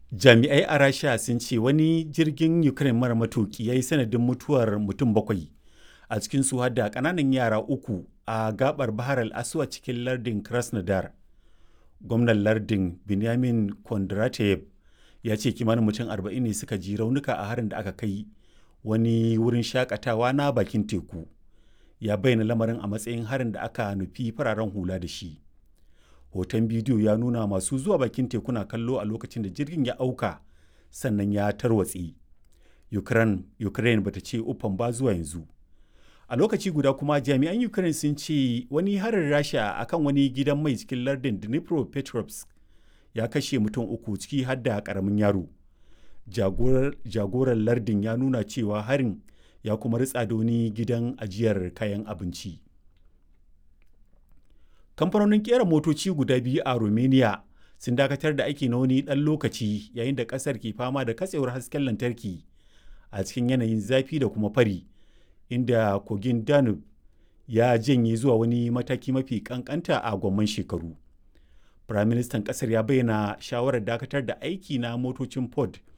Jami'ai a Rasha sun ce wani jirgin Ukraine mara matuƙi ya yi sanadin mutuwar mutum bakwai, a cikinsu har da ƙananan yara uku a gaɓar Bahar al-Aswad cikin lardin Krasnodar. Gwamnan lardin Benyamin Kondrateyev ya ce kimanin mutum 40 ne suka ji raunuka a harin da aka kai wani wurin shakatawa na bakin teku. Ya bayyana lamarin a matsayin harin da aka nufi fararen hula da shi. Hoton bidiyo ya nuna masu zuwa bakin teku na kallo a lokacin da jirgin ya auka sannan ya tarwatse. Ukraine, Ukraine bata ce uffan ba zuwa yanzu. A lokaci guda kuma jami'an Ukraine sun ce wani harin Rasha akan wani gidan mai cikin lardin Dnipropetrovsk ya kashe mutum uku ciki har da karamin yaro. Jagoran lardin ya nuna cewa harin ya kuma ritsa da wani gidan ajiyar kayan abinci. Kamfanonin kera motoci guda biyu a Romania sun dakatar da aiki na wani ɗan lokaci yayin da ƙasar ke fama da katsewar hasken lantarki a cikin yanayin zafi da kuma fari, inda kogin Danube ya janye zuwa wani mataki mafi kankanta a gwamman shekaru. Firaministan ƙasar ya bayyana shawarar dakatar da aiki na motocin Ford